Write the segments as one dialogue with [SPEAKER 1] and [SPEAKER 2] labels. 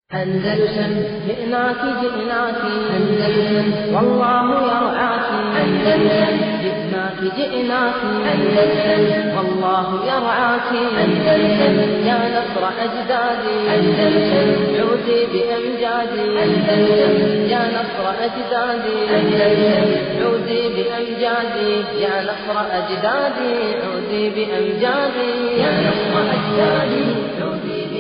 [SPEAKER 1] أندلسن جئناك جئناك أندلسن والله يرعاك أندلسن جئناك جئناك أندلسن والله يرعاك أندلسن يا نصر أجدادي أندلسن عودي بأمجادي أندلسن يا نصر أجدادي أندلسن عودي بأمجادي يا نصر أجدادي عودي بأمجادي يا نصر أجدادي عودي بأمجادي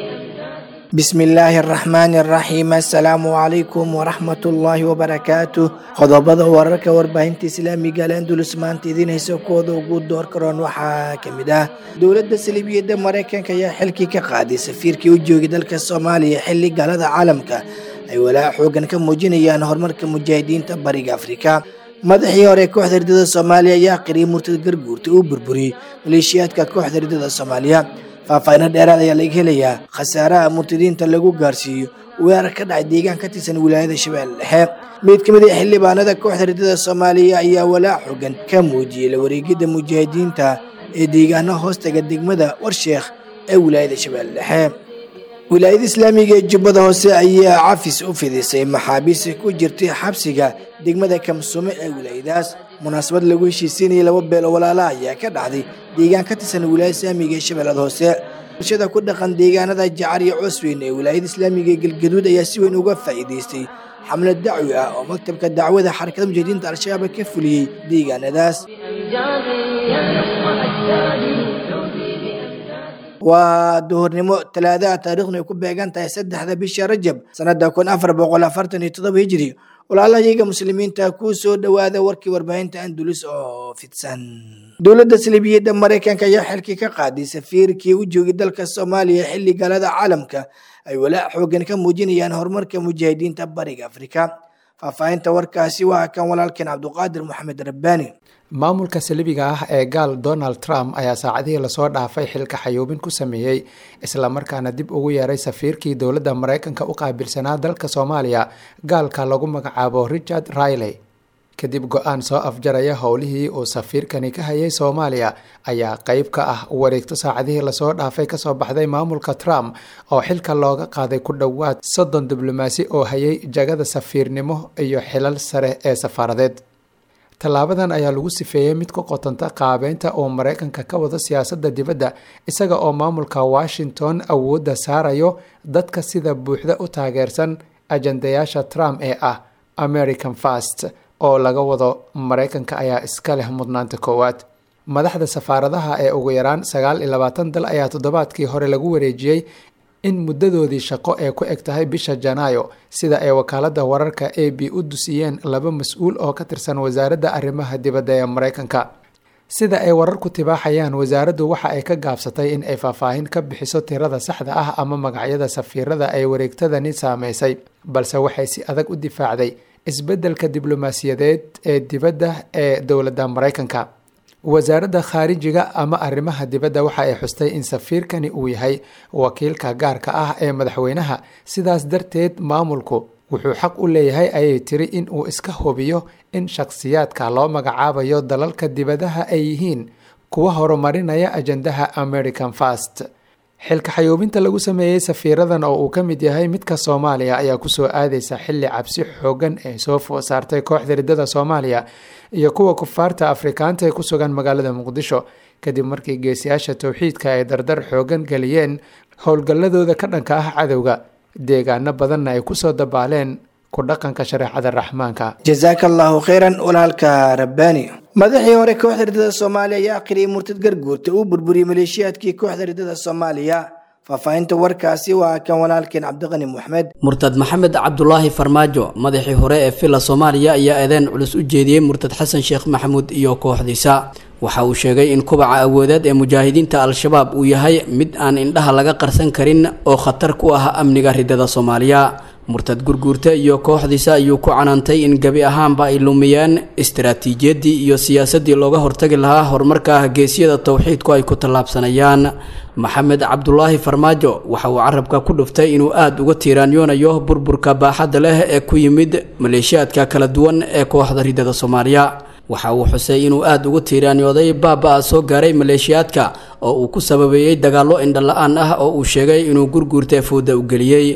[SPEAKER 2] bismi illaahi araxmaani araxiim assalaamu calaykum waraxmatullaahi wabarakaatu qodobada wararka warbaahinta islaamiga al andulus maanta idiin haysa kooda ugu door karoon waxaa ka mid ah dowladda saliibiyadda maraykanka ayaa xilkii ka qaaday safiirkii u joogay dalka soomaaliya xilli galada caalamka ay walaac xoogan ka muujinayaan horumarka mujaahidiinta bariga afrika madaxii hore kooxda ridada soomaaliya ayaa qiriyay murtad garguurta uu burburiyey maleeshiyaadka kooxda ridada soomaaliya faahfaahino dheeraad ayaa laga helayaa khasaaraha murtadiinta lagu gaarsiiyo weerar ka dhacay deegaan ka tirsan wilaayada shabeelle dhexe mid ka mid a xildhibaanada kooxda ridada soomaaliya ayaa walaac xogan ka muujiyey la wareegidda mujaahidiinta ee deegaano hoostaga degmada warsheekh ee wilaayada shabeelle dhexe wilaayada islaamiga ee jubbada hoose ayaa cafis u fidisay maxaabiis ku jirtay xabsiga degmada kamsume ee wilaayadaas munaasabad lagu heshiisiinayay laba beel oo walaala ayaa ka dhacday deegaan ka tirsan wilaayada islaamiga ee shabeellada hoose bulshada ku dhaqan deegaanada jacar iyo coosweyn ee wilaayada islaamiga ee galgaduud ayaa si weyn uga faa'iidaystay xamlad dacwi ah oo maktabka dacwada xarakada mujaahidiinta al-shabaab ka fuliyey deegaanadaas
[SPEAKER 1] بأمجادي يا نصر أجدادي عودي بأمجادي
[SPEAKER 2] waa duhurnimo talaadaha taariikhdu ay ku beegan tahay saddexda bisha rajab sanada kun afar boqol afartan iyo todoba hijiri walaalahayaga muslimiinta ku soo dhowaada warkii warbaahinta andulus oo fidsan dowladda saliibiyadda maraykanka ayaa xilkii ka qaaday safiirkii u joogay dalka soomaaliya xilli galada caalamka ay walaac xoogan ka muujinayaan horumarka mujaahidiinta bariga afrika faahfaahinta warkaasi waa kan walaalkeen cabduqaadir maxamed rabbaani
[SPEAKER 3] maamulka salibiga ah ee gaal donald trump ayaa saacadihii lasoo dhaafay xilka xayuubin ku sameeyey islamarkaana dib ugu yeeray safiirkii dowladda maraykanka u qaabilsanaa dalka soomaaliya gaalka lagu magacaabo richard riley kadib go-aan soo afjaraya howlihii uu safiirkani ka hayay soomaaliya ayaa qeyb ka ah wareegto saacadihii lasoo dhaafay kasoo baxday maamulka trump oo xilka looga qaaday ku dhowaad soddon diblomaasi oo hayay jagada safiirnimo iyo xilal sare ee safaaradeed tallaabadan ayaa lagu sifeeyey mid ku qotanta qaabeynta uu maraykanka ka wado siyaasadda dibadda isaga oo maamulka washington awoodda saarayo dadka sida buuxda u taageersan ajandayaasha trump ee ah american fast oo laga wado maraykanka ayaa iska leh mudnaanta koowaad madaxda safaaradaha ee ugu yaraan sagaal iyo labaatan dal ayaa toddobaadkii hore lagu wareejiyey in muddadoodii shaqo ee ku eg tahay bisha janaayo sida ay wakaalada wararka a b u dusiyeen laba mas-uul oo ka tirsan wasaaradda arrimaha dibadda ee maraykanka sida ay wararku tibaaxayaan wasaaraddu waxa ay ka gaabsatay in ay faahfaahin ka bixiso tirada saxda ah ama magacyada safiirada ay wareegtadani saameysay balse waxay si adag u difaacday isbeddelka diblomaasiyadeed ee dibadda ee dowladda maraykanka wasaaradda khaarijiga ama arrimaha dibadda waxa ay xustay in safiirkani uu yahay wakiilka gaarka ah ee madaxweynaha sidaas darteed maamulku wuxuu xaq u leeyahay ayay tiri in uu iska hubiyo in shakhsiyaadka loo magacaabayo dalalka dibadaha ay yihiin kuwa horumarinaya ajandaha american fast xilka xayuubinta lagu sameeyey safiiradan oo uu ka mid yahay midka soomaaliya ayaa kusoo aadeysa xilli cabsi xoogan ee soo food saartay kooxda ridada soomaaliya iyo kuwa kufaarta afrikaanta ee ku sugan magaalada muqdisho kadib markii geesiyaasha towxiidka ay dardar xoogan geliyeen howlgalladooda ka dhanka ah cadowga deegaano badanna ay kusoo dabaaleen ku dhaqanka shareecada raxmaanka
[SPEAKER 2] jazaaka allaahu khayran walaalka rabbaani madaxii hore kooxda ridada soomaaliya ayaa aqriyay murtad garguurta uu burburiyey maleeshiyaadkii kooxda ridada soomaaliya faahfaahinta warkaasi waa kan walaalkeen cabdiqani moxmed
[SPEAKER 4] murtad maxamed cabdulaahi farmaajo madaxii hore ee villa soomaaliya ayaa eedeen culus u jeediyey murtad xasan sheekh maxamuud iyo kooxdiisa waxa uu sheegay in kubaca awoodeed ee mujaahidiinta al-shabaab uu yahay mid aan indhaha laga qarsan karin oo khatar ku ah amniga ridada soomaaliya murtad gurguurta iyo kooxdiisa ayuu ku canaantay in gebi ahaanba ay lumiyeen istaraatiijiyadii iyo siyaasadii looga hortagi lahaa horumarka geesiyada towxiidku ay ku tallaabsanayaan maxamed cabdulaahi farmaajo waxa uu carabka ku dhuftay inuu aada uga tiiraanyoonayo burburka baaxadda leh ee ku yimid maleeshiyaadka kala duwan ee kooxda ridada soomaaliya waxa uu xusay inuu aada ugu tiiraanyooday baaba-a soo gaaray maleeshiyaadka oo uu ku sababeeyey dagaallo indhala-aan ah oo uu sheegay inuu gurguurta fooda u geliyey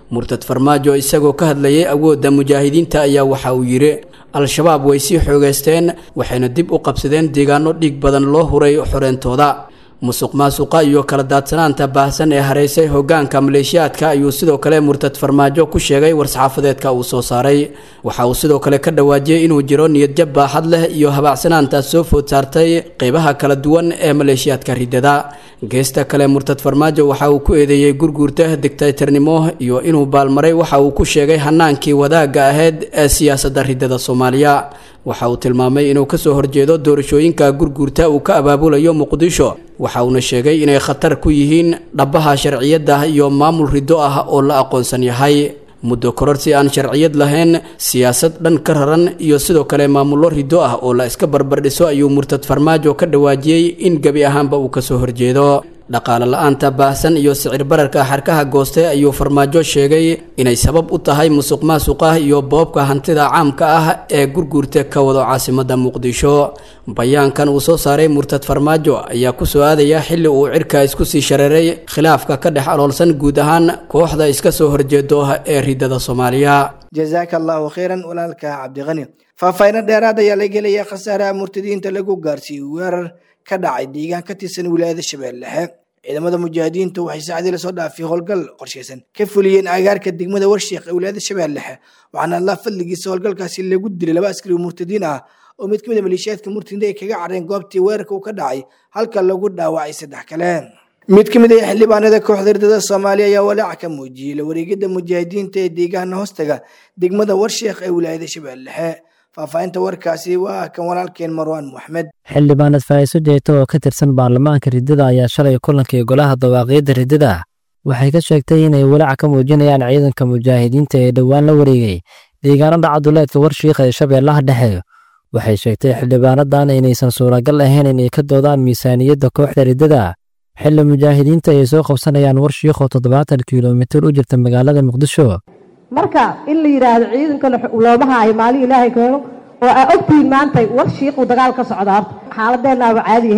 [SPEAKER 4] murtad farmaajo isagoo ka hadlayay awoodda mujaahidiinta ayaa waxa uu yidhi al-shabaab way sii xoogeysteen waxayna dib u qabsadeen deegaano dhiig badan loo huray xoreentooda musuq maasuqa iyo kala daadsanaanta baahsan ee hareysay hogaanka maleeshiyaadka ayuu sidoo kale murtad farmaajo ku sheegay war-saxaafadeedka uu soo saaray waxa uu sidoo kale ka dhawaajiyey inuu jiro niyadjab baaxad leh iyo habaacsanaanta soo food saartay qeybaha kala duwan ee maleeshiyaadka ridada geesta kale murtad farmaajo waxa uu ku eedeeyey gurguurta digtaytarnimo iyo inuu baalmaray waxa uu ku sheegay hanaankii wadaagga ahayd ee siyaasadda ridada soomaaliya waxa uu tilmaamay inuu kasoo horjeedo doorashooyinka gurguurta uu ka abaabulayo muqdisho waxa uuna sheegay inay khatar ku yihiin dhabbaha sharciyadda iyo maamul riddo ah oo la aqoonsan yahay muddo kororsi aan sharciyad lahayn siyaasad dhan ka raran iyo sidoo kale maamullo riddo ah oo la iska barbardhiso ayuu murtad farmaajo ka dhawaajiyey in gebi ahaanba uu kasoo horjeedo dhaqaale la-aanta baahsan iyo sicir bararka xarkaha gooste ayuu farmaajo sheegay inay sabab u tahay musuq maasuqa iyo boobka hantida caamka ah ee gurguurta ka wado caasimadda muqdisho bayaankan uu soo saaray murtad farmaajo ayaa ku soo aadaya xilli uu cirka isku sii shareeray khilaafka ka dhex aloolsan guud ahaan kooxda iska soo horjeedo ee ridada soomaaliya
[SPEAKER 2] jazaaka allahu khayran walaalka cabdiqani faahfaahinno dheeraad ayaa laga helayaa khasaaraha murtadiinta lagu gaarsiiyey weerar ka dhacay deegaan ka tirsan wilaayada shabeelle dhexe ciidamada mujaahidiintu waxay saacadii lasoo dhaafay howlgal qorshaysan ka fuliyeen agaarka degmada warsheekh ee wilaayada shabeelle dhexe waxaana allah fadligiisa howlgalkaasi lagu dilay laba askari oo murtadiin ah oo mid kamid a maleeshiyaadka murtadiinta ay kaga careen goobtii weerarka uu ka dhacay halka lagu dhaawacay saddex kale mid ka mid ah xildhibaanada kooxda ridada soomaaliya ayaa walaaca ka muujiyey la wareegida mujaahidiinta ee deegaana hoostaga degmada warsheekh ee wilaayada shabeelle dhexe faahfaahinta warkaasi waa kan walaalkeen marwaan moxmed
[SPEAKER 5] xildhibaanad faa'iiso jeeto oo ka tirsan baarlamaanka riddada ayaa shalay kulankii golaha dawaaqiyadda riddada waxay ka sheegtay inay walaac ka muujinayaan ciidanka mujaahidiinta ee dhowaan la wareegay deegaanada caduleedka warshiikha ee shabeellaha dhexe waxay sheegtay xildhibaanadan inaysan suuragal ahayn inay ka doodaan miisaaniyadda kooxda riddada xilli mujaahidiinta ay soo qabsanayaan warshiikh oo toddobaatan kilomitir u jirta magaalada muqdisho
[SPEAKER 6] marka in la yidhaahdo ciidankana looma haayo maalin ilaahay keeno oo aa ogtihiin maanta war shiiquu dagaal ka socda horta xaaladeennaaba caadi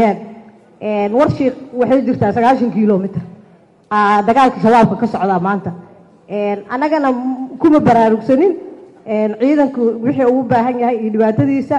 [SPEAKER 6] ahayn war shiiq waxay jirtaa sagaashan kilomitr dagaalka shabaabka ka socdaa maanta annagana kuma baraarugsanin ciidanku wixii ugu baahan yahay iyo dhibaatadiisa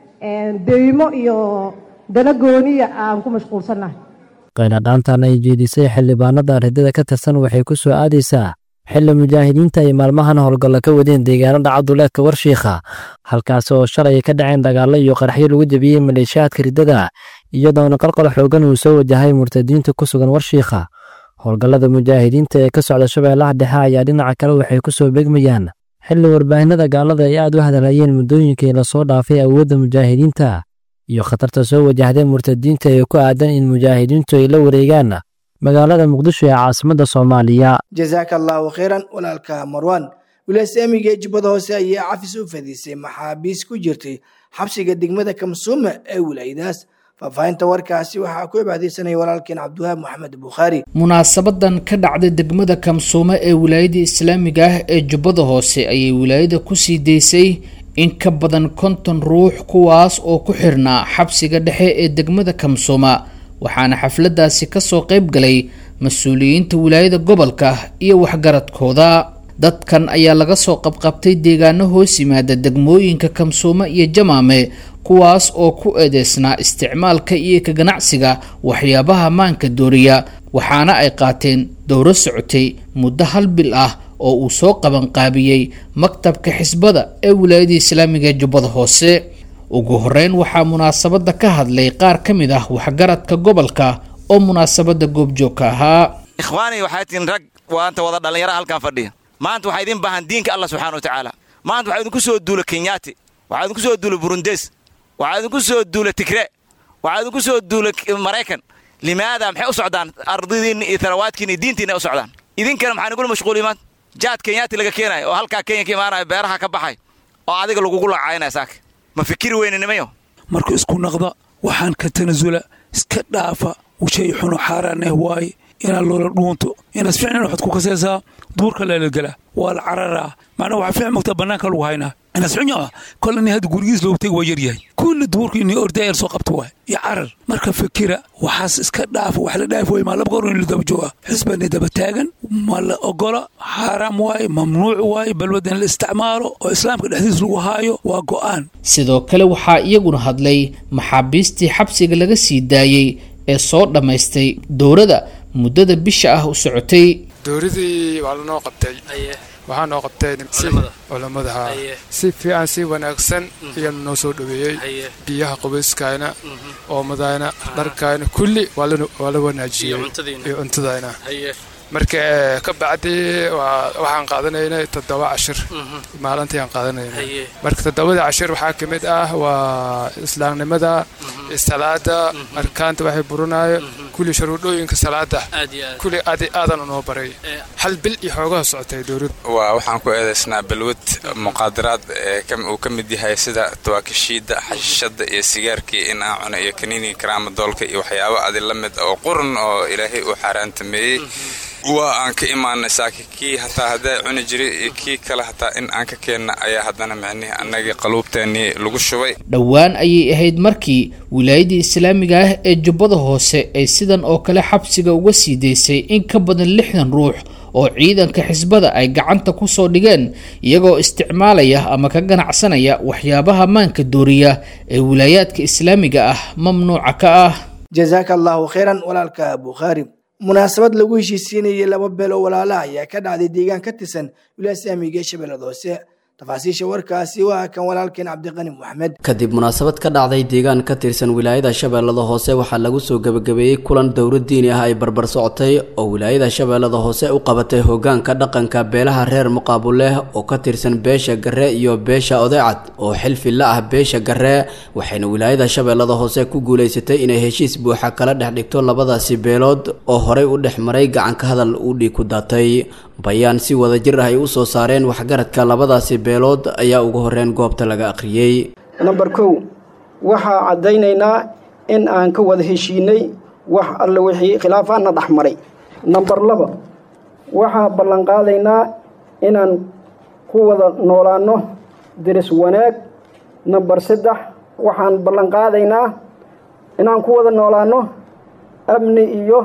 [SPEAKER 6] deymo iyo dana gooniya aan ku mashquulsannahay
[SPEAKER 5] qaynadhaantan ay jeedisay xildhibaanada riddada ka tirsan waxay ku soo aadaysaa xilli mujaahidiinta ay maalmahan howlgalla ka wadeen deegaanada caduleedka warshiikha halkaasi oo shalay ka dhaceen dagaallo iyo qaraxyo lagu jebiyey maleeshiyaadka riddada iyadoona qalqal xoogan uu soo wajahay murtadiinta ku sugan warshiikha howlgallada mujaahidiinta ee ka socda shabeellaha dhexe ayaa dhinaca kale waxay ku soo begmayaan xilli warbaahinada gaalada ay aad u hadalhayeen muddooyinkii lasoo dhaafay awoodda mujaahidiinta iyo khatarta soo wajahday murtadiinta ee ku aadan in mujaahidiintu ay la wareegaan magaalada muqdisho ee caasimadda soomaaliya
[SPEAKER 2] jazaaka allahu khayran walaalka marwan wilaasamiga ee jubbada hoose ayaa cafis u fadhiisay maxaabiis ku jirtay xabsiga degmada kamsuuma ee wilaayadaas faahfaahinta warkaasi waxaa ku cibaadeysanaya walaalkeen cabdiwahaab maxamed bukhaari
[SPEAKER 7] munaasabadan ka dhacday degmada kamsuume ee wilaayada islaamiga ah ee jubbada hoose ayay wilaayada kusii daysay in ka badan konton ruux kuwaas oo ku xirnaa xabsiga dhexe ee degmada kamsuuma waxaana xafladaasi kasoo qayb galay mas-uuliyiinta wilaayada gobolka iyo waxgaradkooda dadkan ayaa laga soo qabqabtay deegaano hoos yimaada degmooyinka kamsuume iyo jamaame kuwaas oo ku eedeysnaa isticmaalka iyo ka ganacsiga waxyaabaha maanka dooriya waxaana ay qaateen dowro socotay muddo hal bil ah oo uu soo qabanqaabiyey maktabka xisbada ee wilaayada islaamiga ee jubbada hoose ugu horeyn waxaa munaasabada ka hadlay qaar ka mid ah waxgaradka gobolka oo munaasabada goobjoogka ahaa
[SPEAKER 8] ikhwaani waxay tihiin rag waanta wada dhallinyara halkan fadhiya maanta waxaa idin baahan diinka allah subxana wa tacaala maanta waxaa idinku soo duula kenyaati waxaa idinku soo duula burundes waxaa idinku soo duula tigre waxaa idinku soo duula maraykan limaada maxay u socdaan ardidiinna iyo tarawaadkiina iyo diintiina u socdaan idinkana maxaa nigula mashquul imaan jaad kenyaati laga keenayo oo halkaa kenya ka imaanaya beeraha ka baxay oo adiga lagugu lacaynaya saaka ma fikiri weyne nimayo
[SPEAKER 9] marka isku naqda waxaan ka tanasula iska dhaafa shay xuno xaaraaneh waaye inaad loola dhuunto inaad ficnan waxaad ku kasaysaa duurka leelagela waa la cararaa macnaa waxaa fiic mogtaa bannaanka lagu haynaa inaas xunya kol ini hadda gurigiis loogu tegi waa yaryahay kulli duurku inay ordaayar soo qabta waay iyo carar marka fikira waxaas iska dhaafo wax la dhaafi waay maa laba goor in la daba jooga xisbani daba taagan ma la ogola xaaraam waaye mamnuuc waaye balwada in la isticmaalo oo islaamka dhexdiis lagu haayo waa go'aan
[SPEAKER 7] sidoo kale waxaa iyaguna hadlay maxaabiistii xabsiga laga sii daayey ee soo dhammaystay dowrada muddada bisha ah u socotay
[SPEAKER 10] dowladii waa lanoo qabtay waxaa noo qabtay culammada haa si fiican si wanaagsan ayaa noo soo dhoweeyey biyaha qubayskayna oomadayna dharkayna kulli waa la wanaajiyey iyo cuntadayna marka ka bacdi waxaan qaadanaynay toddoba cashir maalintii aan qaadanaynay marka toddobada cashir waxaa ka mid ah waa islaamnimada salaada arkaanta waxay burinaayo kulli sharuudhooyinka salaada kulli aadi aadan unoo baray hal bil iyo xoogaha socotay dowladda
[SPEAKER 11] waa waxaan ku eedaysnaa balwad muqaadaraad uu ka mid yahay sida tawaakishiida xashishada iyo sigaarkii in aan cuno iyo kaniiniga karaama doolka iyo waxyaabo adi la mid oo qurun oo ilaahay uu xaaraantameeyey waa aan ka imaanay saaki kii hataa haddaa cuni jiray iyo kii kale hataa in aan ka keenna ayaa haddana micnihii annagii qaluubteennii lagu shubay
[SPEAKER 7] dhowaan ayay ahayd markii wilaayadii islaamiga ah ee jubbada hoose ay sidan oo kale xabsiga uga sii daysay in ka badan lixdan ruux oo ciidanka xisbada ay gacanta ku soo dhigeen iyagoo isticmaalaya ama ka ganacsanaya waxyaabaha maanka dooriya ee wilaayaadka islaamiga ah mamnuuca ka ah
[SPEAKER 2] jazaaka allahu khayran walaalka bukhaari munaasabad lagu heshiisiinayay laba beel oo walaalaha ayaa ka dhacday deegaan ka tirsan wilaaya islaamiga ee shabeellada hoose tafaasiisha warkaasi waa kan walaalkeen cabdiqani moxamed
[SPEAKER 4] kadib munaasabad ka dhacday deegaan ka tirsan wilaayada shabeellada hoose waxaa lagu soo gebagabeeyey kulan dowro diini ah ay barbar socotay oo wilaayada shabeellada hoose u qabatay hogaanka dhaqanka beelaha reer muqaabuleh oo ka tirsan beesha garre iyo beesha odeecad oo xilfi la ah beesha garre waxayna wilaayada shabeellada hoose ku guulaysatay inay heshiis buuxa kala dhex dhigto labadaasi beelood oo horey u dhex maray gacanka hadal uu dhiig ku daatay bayaan si wada jir ah ay u soo saareen waxgaradka labadaasi beelood ayaa ugu horreyn goobta laga akhriyey
[SPEAKER 12] namber kow waxaa caddaynaynaa in aan ka wada heshiinay wax alle wixii khilaafaadna dhex maray namber laba waxaa ballanqaadaynaa inaan ku wada noolaanno diris wanaag namber saddex waxaan ballanqaadaynaa inaan ku wada noolaanno amni iyo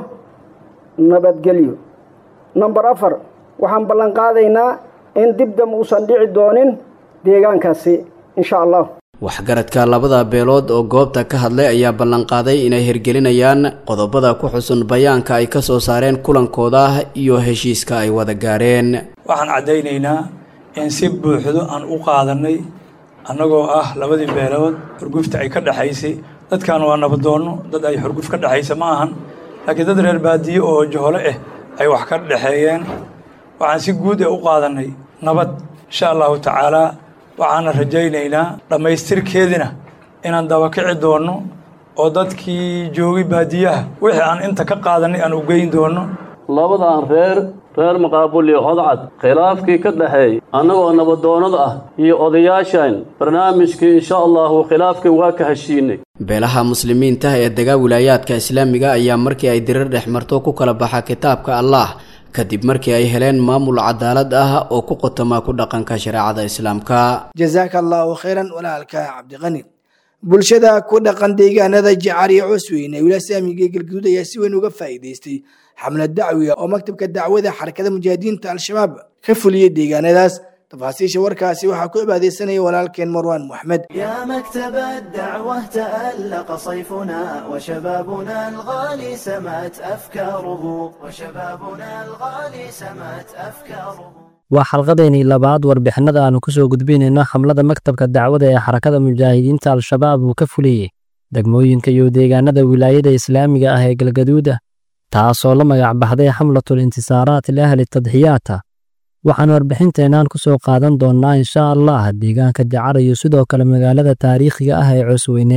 [SPEAKER 12] nabadgelyo namber afar waxaan ballanqaadaynaa in dibdam uusan dhici doonin deegaankaasi insha allah
[SPEAKER 4] waxgaradka labada beelood oo goobta ka hadlay ayaa ballanqaaday inay hirgelinayaan qodobada ku xusun bayaanka ay ka soo saareen kulankooda iyo heshiiska ay wada gaareen
[SPEAKER 13] waxaan caddaynaynaa in si buuxdo aan u qaadanay annagoo ah labadii beelood xurgufta ay ka dhexaysay dadkan waa nabadoonno dad ay xurguf ka dhexaysa ma ahan laakiin dad reer baadiye oo johole ah ay wax ka dhexeeyeen waxaan si guud ee u qaadannay nabad insha allahu tacaalaa waxaana rajaynaynaa dhammaystirkeedina inaan dabakici doonno oo dadkii joogay baadiyaha wixii aan inta ka qaadannay aan u geyn doonno
[SPEAKER 14] labadan reer reer maqaabul iyo odcad khilaafkii ka dhexeey annagoo nabadoonnada ah iyo odayaashan barnaamijkii insha allahu khilaafkii waa ka heshiinay
[SPEAKER 4] beelaha muslimiinta ee dega wilaayaadka islaamiga ayaa markii ay dirir dhex marto ku kala baxa kitaabka allah kadib markii ay heleen maamul cadaalad ah oo ku qotoma ku dhaqanka shareecada islaamka
[SPEAKER 2] jazaaka allahu khayran walaalka cabdiqani bulshada ku dhaqan deegaanada jacar iyo cosweyne ee wilaaya islaamiga ee galguduud ayaa si weyn uga faa'iidaystay xamlad dacwiga oo maktabka dacwada xarakada mujaahidiinta al-shabaab ka fuliyey deegaanadaas تفاصيل وركاسي وحكو عبادي سنة ولكن مروان محمد
[SPEAKER 15] يا مكتب الدعوة تألق صيفنا وشبابنا الغالي سمت أفكاره وشبابنا الغالي سمت أفكاره
[SPEAKER 5] waa xalqadeennii labaad warbixinada aanu ku soo gudbinayno xamlada maktabka dacwada ee xarakada mujaahidiinta al-shabaab uu ka fuliyey degmooyinka iyo deegaanada wilaayada islaamiga ah ee galgaduuda taasoo la magac baxday xamlatul intisaaraat liahli tadxiyaata waxaan warbixinteennan ku soo qaadan doonnaa insha allah deegaanka jacar iyo sidoo kale magaalada taariikhiga ah ee cosweyne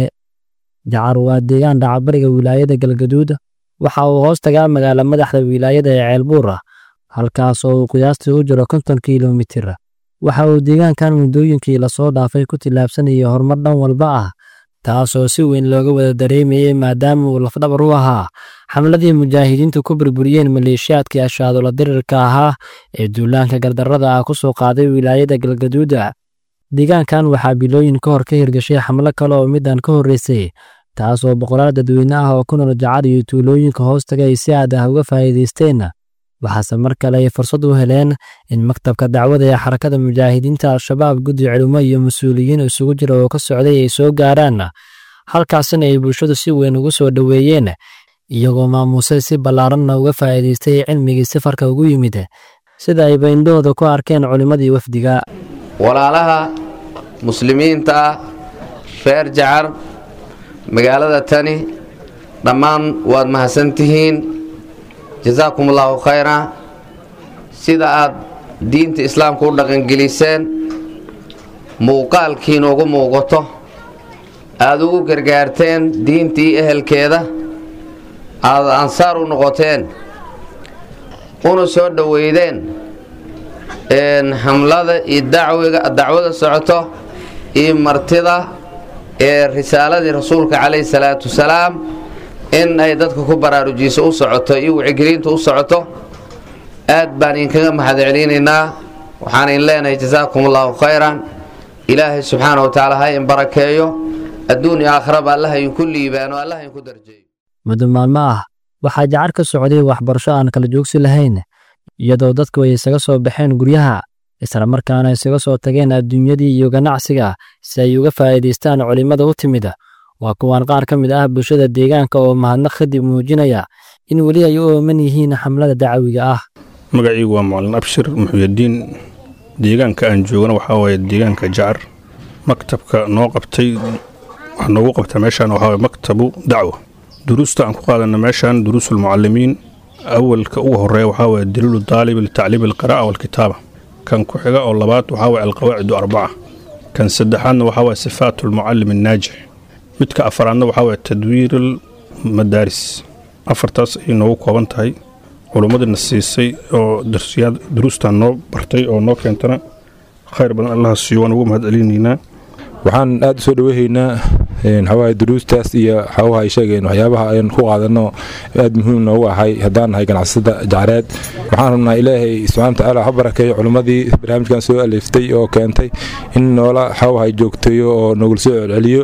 [SPEAKER 5] jacar waa deegaan dhacabariga wilaayada galgaduuda waxa uu hoos tagaa magaala madaxda wilaayada ee ceelbuura halkaasoo uu qiyaastii u jiro konton kilomitir waxa uu deegaankan muddooyinkii lasoo dhaafay ku tillaabsanayay horumar dhan walba ah taasoo si weyn looga wada dareemayey maadaama uu lafdhabar u ahaa xamladii mujaahidiintu ku burburiyeen maleeshiyaadkii ashaadola dirirka ahaa ee duulaanka gardarrada ah ku soo qaaday wilaayada galgaduuda deegaankan waxaa bilooyin ka hor ka hirgashay xamlo kale oo midaan ka horreysay taas oo boqolaal dadweyne ah oo ku nool jacar iyo tuulooyinka hoostaga ay si aad ah uga faa'iidaysteen waxaase mar kale ay fursad u heleen in maktabka dacwada ee xarakada mujaahidiinta al-shabaab guddi culimo iyo mas-uuliyiin isugu jira oo ka socday ay soo gaaraan halkaasina ay bulshadu si weyn ugu soo dhoweeyeen iyagoo maamuusay si ballaaranna uga faa'iidaystay cilmigii safarka ugu yimid sida ay bayndhahooda ku arkeen culimmadii wafdiga
[SPEAKER 16] walaalaha muslimiinta ah reer jacar magaalada tani dhammaan waad mahadsantihiin jasaakum allaahu khayra sida aad diinta islaamka u dhaqangeliseen muuqaalkiina ugu muuqato aad ugu gargaarteen diintii ehelkeeda aad ansaar u noqoteen una soo dhoweydeen hamlada iyo dacwada socoto iyo martida ee risaaladii rasuulka calayhi salaatu wasalaam in ay dadka ku baraarujiso u socoto iyo wicigelinta u socoto aad baan idinkaga mahad celinaynaa waxaan idin leenahay jasaakum allaahu khayran ilaahay subxaana wa tacaala ha in barakeeyo adduun iyo aakhiraba allaha idinku liibaano allaha idinku darjeeyo
[SPEAKER 5] muddo maalmo ah waxaa jacar ka socday waxbarasho aan kala joogsi lahayn iyadoo dadku ay isaga soo baxeen guryaha isla markaana isaga soo tageen adduunyadii iyo ganacsiga si ay uga faa'iidaystaan culimmada u timid waa kuwaan qaar ka mid ah bulshada deegaanka oo mahadnaq kadib muujinaya in weli ay u ooman yihiin xamlada dacawiga ah
[SPEAKER 17] magacaygu waa macalin abshir muxuyadiin deegaanka aan joogana waxaa waaye deegaanka jacar maktabka noo qabtay wax noogu qabta meeshaan waxaa waye maktabu dacwa duruusta aan ku qaadana meeshaan duruusulmucalimiin awalka ugu horeeya waxaa waye daliilu daalib litacliim alqiraa'a waalkitaaba kan ku xiga oo labaad waxaa waye alqawaacidu arbaca kan saddexaadna waxaa waye sifaatu almucallim annaajix midka afaraadna waxaa waye tadwiir almadaaris afartaas ayay noogu kooban tahay culummadina siisay oo darsiyaad duruustan noo bartay oo noo keentana khayr badan allaha siiyo waan ugu mahad celinaynaa
[SPEAKER 18] waxaan aad u soo dhaweehaynaa xawaaye duruustaas iyo xawaha ay sheegeen waxyaabaha ayaan ku qaadano aad muhiim noogu ahay haddaan nahay ganacsada jacareed waxaan rabnaa ilaahay subxana watacaala ha barakeeyo culimmadii barnaamijkan soo aleeftay oo keentay in noola xawaha ay joogteeyo oo nogula soo celceliyo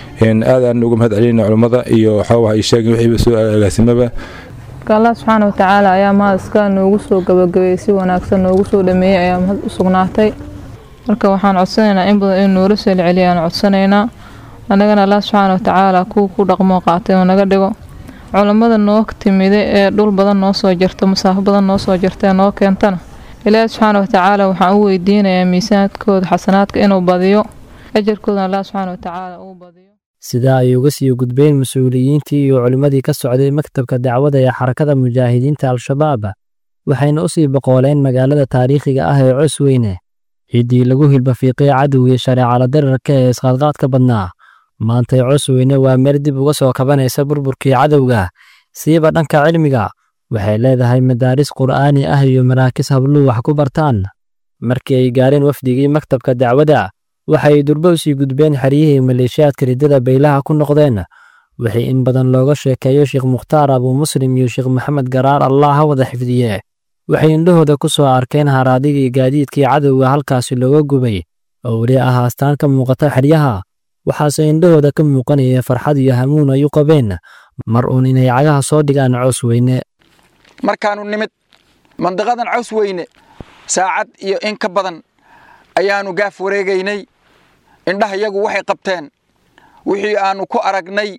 [SPEAKER 18] aadaan uga mahad celinayna culimmada iyo xawaha ay sheegeen wixiiba soo agaasimaba
[SPEAKER 19] allah subxaana watacaala ayaa mahad iska noogu soo gabagabeeyey si wanaagsan noogu soo dhameeyey ayaa mahad u sugnaatay marka waxaan codsanaynaa in badan in noola soo celceliya aan codsanaynaa annagana allah subxaana watacaala kuwa ku dhaqmoo qaatay oo naga dhigo culammada noo timida ee dhul badan noo soo jirta masaafo badan noo soo jirta ee noo keentana ilaahi subxaana watacaala waxaan u weydiinayaa miisaanadkooda xasanaadka inuu badiyo ajarkoodana allah subxaana watacaala uu badiyo
[SPEAKER 5] sidaa ay uga sii gudbeen mas-uuliyiintii iyo culimmadii ka socday maktabka dacwada ee xarakada mujaahidiinta al-shabaab waxayna u sii boqooleen magaalada taariikhiga ah ee cosweyne ciiddii lagu hilbafiiqay cadowgii shareecala dirarka ee isqaadqaadka badnaa maantay cosweyne waa meel dib uga soo kabanaysa burburkii cadowga siiba dhanka cilmiga waxay leedahay madaaris qur'aani ah iyo maraakis habluhu wax ku bartaan markii ay gaareen wafdigii maktabka dacwada waxay durbo u sii gudbeen xeryihii maleeshiyaadka riddada baylaha ku noqdeen wixii in badan looga sheekeeyo sheekh mukhtaar abuu muslim iyo sheekh maxamed garaar allah ha wada xifdiye waxay indhahooda ku soo arkeen haraadigii gaadiidkii cadowga halkaasi looga gubay oo weli ah astaan ka muuqata xeryaha waxaase indhahooda ka muuqanaya farxad iyo hamuun ay u qabeen mar uun inay cagaha soo dhigaan cows weyne
[SPEAKER 20] markaannu nimid mandiqadan caws weyne saacad iyo in ka badan ayaannu gaaf wareegaynay indhaha yagu waxay qabteen wixii aannu ku aragnay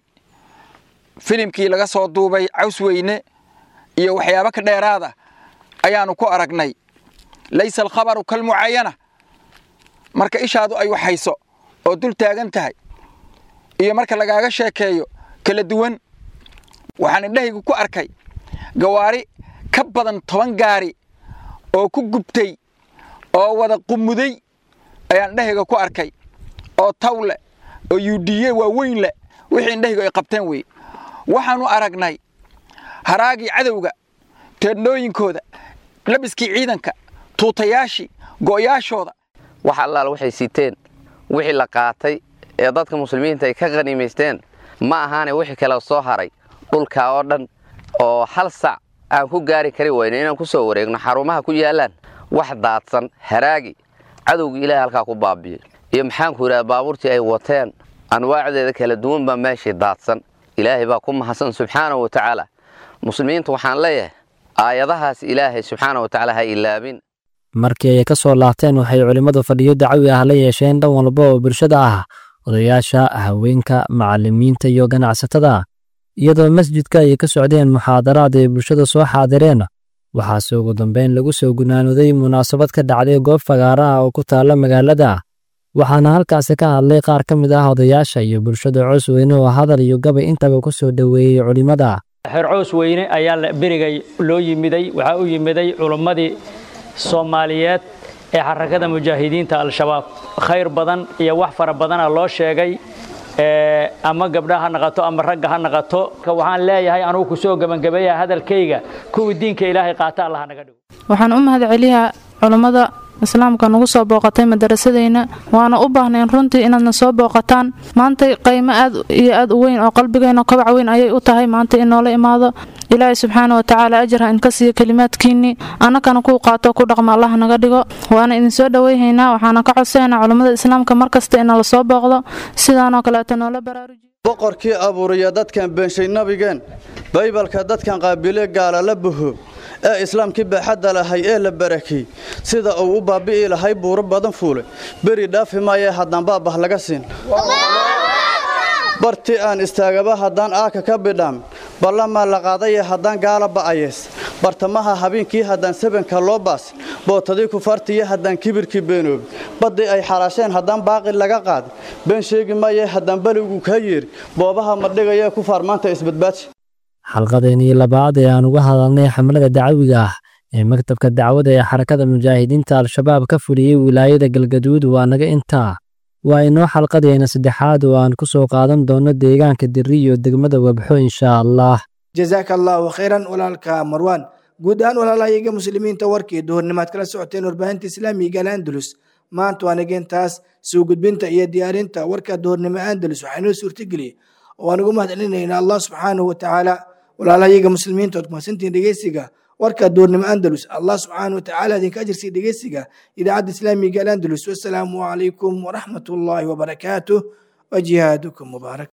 [SPEAKER 20] filimkii laga soo duubay caws weyne iyo waxyaabo ka dheeraada ayaannu ku aragnay laysa alkhabaru kalmucaayana marka ishaadu ay waxhayso oo dul taagan tahay iyo marka lagaaga sheekeeyo kala duwan waxaan indhahaygu ku arkay gawaari ka badan toban gaari oo ku gubtay oo wada qumuday ayaan indhahayga ku arkay oo taw leh oo yuudhiye waaweyn leh wixii indhahaygu ay qabteen weye waxaannu aragnay haraagii cadowga teedhnooyinkooda labiskii ciidanka tuutayaashii go'yaashooda
[SPEAKER 16] wax allaal waxay siteen wixii la qaatay ee dadka muslimiinta ay ka qhaniimaysteen ma ahaane wixii kale soo haray dhulkaa oo dhan oo hal sac aan ku gaari kari wayno inaan ku soo wareegno xarumaha ku yaallaan wax daadsan haraagi cadowgii ilaahay halkaa ku baabi'ey iyo maxaanku yidhaha baabuurtii ay wateen anwaacdeeda kala duwan baa meeshii daadsan ilaahay baa ku mahadsan subxaana wa tacaala muslimiinta waxaan leeyahay aayadahaas ilaahay subxaana wa tacaala ha ilaabin
[SPEAKER 5] markii ay ka soo laabteen waxay culimmadu fadhiyo dacwi ah la yeesheen dhan walba oo bulshada ah odayaasha haweenka macallimiinta iyo ganacsatada iyadoo masjidka ay ka socdeen muxaadaraad ay bulshada soo xaadireen waxaase ugu dambeyn lagu soo gunaanooday munaasabad ka dhacday goob fagaara ah oo ku taalla magaalada waxaana halkaasi ka hadlay qaar ka mid ah odayaasha iyo bulshada coos weyne oo hadal iyo gabay intaba ku soo dhoweeyey culimmada
[SPEAKER 21] xeer coos weyne ayaa berigay loo yimiday waxaa u yimiday culimmadii soomaaliyeed ee xarakada mujaahidiinta al-shabaab khayr badan iyo wax fara badana loo sheegay ama gabdha ha naqato ama ragga ha naqato waxaan leeyahay anugu kusoo gebangabeeya hadalkayga kuwii diinka ilaahay qaata allah naga dhigo
[SPEAKER 22] waxaan u mahad celiyaa culummada islaamka nagu soo booqatay madarasadeyna waana u baahnayn runtii inaadna soo booqataan maanta qaymo aad iyo aad u weyn oo qalbigeenna kobac weyn ayay u tahay maanta in noola imaado ilaahay subxaana wa tacaala ajar ha inka siiyo kelimaadkiinnii annakana kuu qaato ku dhaqma allah naga dhigo waana idinsoo dhoweyhaynaa waxaana ka codsaynaa culummada islaamka mar kasta inala soo booqdo sidaanoo kaleeto noola baraarujiyo
[SPEAKER 23] boqorkii abuuriya dadkan beenshay nabigeen baybalka dadkan qaabile gaala la buho ee islaamkii baaxadda lahay ee la barakay sida uu u baabi'i lahay buuro badan fuule beri dhaafi maayee haddaan baabah laga siin barti aan istaagaba haddaan aaka ka bidhaam ballamaa la qaadaya haddaan gaala ba'ayees bartamaha habeenkii haddaan sabanka loo baasin bootadii kufaartiiyo haddaan kibirkii beenoobi baddii ay xalaasheen haddaan baaqi laga qaadin been sheegi maayee haddaan beligu kaa yeeri boobaha madhigayee kufaar maanta isbadbaadsi
[SPEAKER 5] xalqadeennii labaad ee aan uga hadalnay xamlada dacwiga ah ee maktabka dacwada ee xarakada mujaahidiinta al-shabaab ka fuliyey wilaayada galgaduud waa naga intaa waa inoo xalqadeena saddexaad oo aan ku soo qaadan doono deegaanka diri iyo degmada wabxo inshaa allah
[SPEAKER 2] jazaaka allaahu khayran walaalka marwaan guud ahaan walaalahayaga muslimiinta warkii duhurnimaad kala socoteen warbaahinta islaamiga al andalus maanta waa nageentaas soo gudbinta iyo diyaarinta warka duhurnimo andalus waxaa inoo suurtageliyey oo aan ugu mahadcelinaynaa allah subxaanahu watacaala walaalahayaga muslimiinta ood kumasantihiin dhegeysiga warka duurnimo andalus allah subxaanahu watacaala idinka ajirsiya dhegeysiga idaacadda islaamiga al andalus wasalaamu calaykum waraxmat ullaahi wabarakaatuh wajihaadukum mubaarak